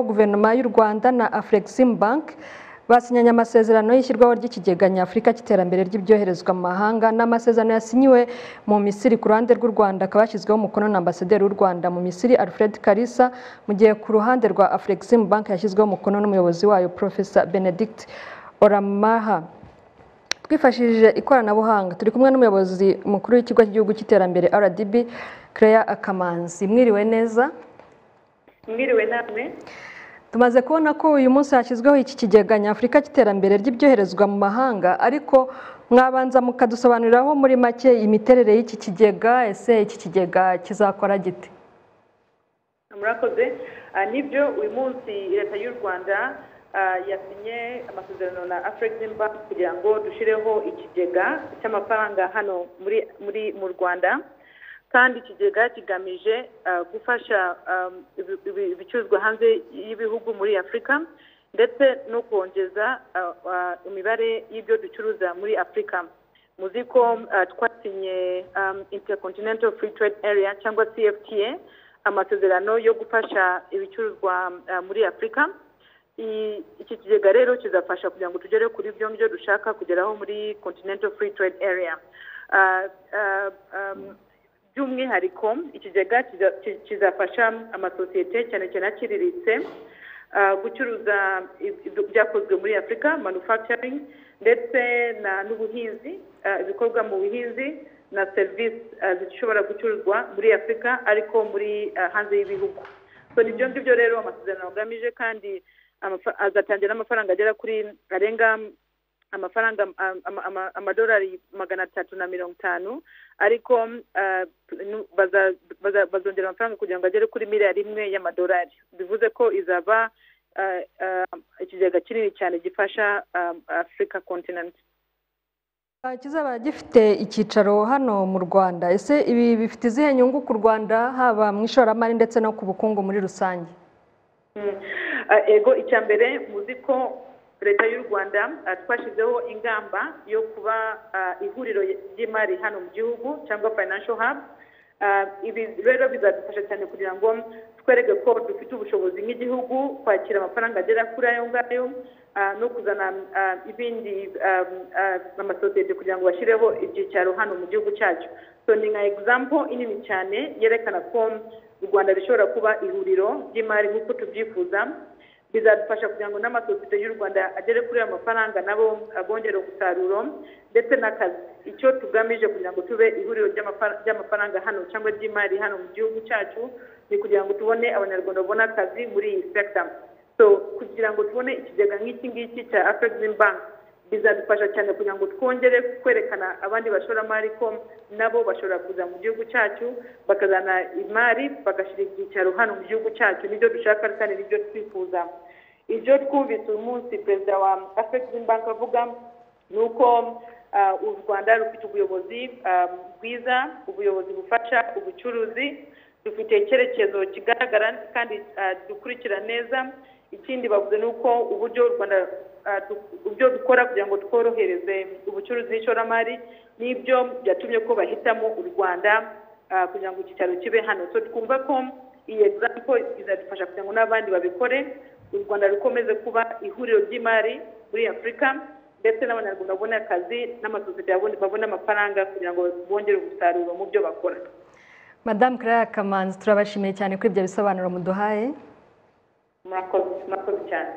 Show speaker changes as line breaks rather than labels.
guverinoma y'u rwanda na afurexim bank basinyanye amasezerano y'ishyirwaho ry'ikigega nyafurika cy'iterambere ry'ibyoherezwa mu mahanga n'amasezerano yasinyiwe mu misiri ku ruhande rw'u rwanda akaba yashyizweho umukono na ambasaderi w'u rwanda mu misiri alfred kalisa mu gihe ku ruhande rwa afurexim bank yashyizweho umukono n'umuyobozi wayo profesa benedict oramaha twifashishije ikoranabuhanga turi kumwe n'umuyobozi mukuru w'ikigo cy'igihugu cy'iterambere rdb claire akamanzi mwiriwe neza
mwiriwe namwe
tumaze kubona ko uyu munsi hashyizweho iki kigega nyafurika cy'iterambere ry'ibyoherezwa mu mahanga ariko mwabanza mukadusobanuriraho muri make imiterere y'iki kigega ese iki kigega kizakora gite
murakoze Ah, nibyo uyu munsi leta y'u rwanda ah, yasinye amasezerano na african bank kugira ngo dushyireho ikigega cy'amafaranga hano muri muri mu rwanda kandi ikigega kigamije ah, gufasha um, ibi- ibi- ibicuruzwa hanze y'ibihugu muri afurika ndetse no kongeza ah, ah, imibare y'ibyo ducuruza muri afurika muzi ko uh, twasinye um, intercontinental free trade area cyangwa cfta amasezerano yo gufasha ibicuruzwa uh, muri afurika I- iki kigega rero kizafasha kugira ngo tugere kuri byo ngibyo dushaka kugeraho muri continental free trade area Uh, uh, um, by'umwihariko ikigega kiza- ki- kizafasha amasosiyete cyane cyane aciriritse ah, gucuruza ib- ib- ibyakozwe muri afurika manufacturing ndetse na- n'ubuhinzi ah, ibikorwa mu buhinzi na serivisi ah, zishobora gucuruzwa muri afurika ariko muri ah, hanze y'ibihugu so nibyo ngibyo rero amasezerano agamije kandi amafa- azatangira n'amafaranga agera kuri arenga amafaranga am- am- ama- amadolari magana atatu na mirongo itanu ariko ah, nu- baza- baza- bazongera amafaranga kugira ngo agere kuri miliyari imwe y'amadolari bivuze ko izaba ah, ah, ikigega kinini cyane gifasha ah, africa continent
Ah, kizaba gifite icyicaro hano mu rwanda ese ibi bifite izihe nyungu ku rwanda haba mu ishoramari ndetse no ku bukungu muri rusange
Mm. Ah, ego icya mbere muzi ko leta y'u rwanda ah, twashyizeho ingamba yo kuba ah, ihuriro ry'imari hano mu gihugu cyangwa financial hub Ah, ibi rero bizadufasha cyane kugira ngo twereke ko dufite ubushobozi nk'igihugu kwakira amafaranga agera kuri ayo ngayo ah, no kuzana ah, ibindi ah, ah, amasosiyete kugira ngo bashyireho ibyicaro hano mu gihugu cyacu so ni nka example inini cyane yerekana ko u rwanda rishobora kuba ihuriro ry'imari nk'uko tubyifuza bizadufasha kugira ngo n'amasosiyete y'u rwanda agere kuri ayo mafaranga nabo abongere umusaruro ndetse n'akazi icyo tugamije kugira ngo tube ihuriro ry'amafar- ry'amafaranga hano cyangwa ry'imari hano mu gihugu cyacu ni kugira ngo tubone abanyarwanda babone akazi muri iyi sekita so kugira ngo tubone ikigega nk'iki ngiki cya afurikizim banki bizadufasha cyane kugira ngo twongere kwerekana abandi bashoramari ko nabo bashobora kuza mu gihugu cyacu bakazana imari bagashyira ibyicaro hano mu gihugu cyacu nibyo dushaka kandi nibyo twifuza ibyo twumvise uyu munsi perezida wa afurikizim banki avuga ni uko ah, u rwanda rufite ubuyobozi ah, bwiza ubuyobozi bufasha ubucuruzi dufite icyerekezo kigaragara kandi ah, dukurikira neza ikindi bavuze ni uko uburyo u rwanda ah, du- ibyo dukora kugira ngo tworohereze ubucuruzi n'ishoramari n'ibyo byatumye ko bahitamo u rwanda ah, kugira ngo icyicaro kibe hano so twumva ko iyi egizampo izadufasha kugira ngo n'abandi babikore u rwanda rukomeze kuba ihuriro ry'imari muri afurika ndetse n'abanyarwanda babone akazi n'amasosiyete babone- babone amafaranga kugira ngo bongere umusaruro mu byo bakora
madamu claire kamanzi turabashimiye cyane kuri ibyo bisobanuro muduhaye
murakoze murakoze cyane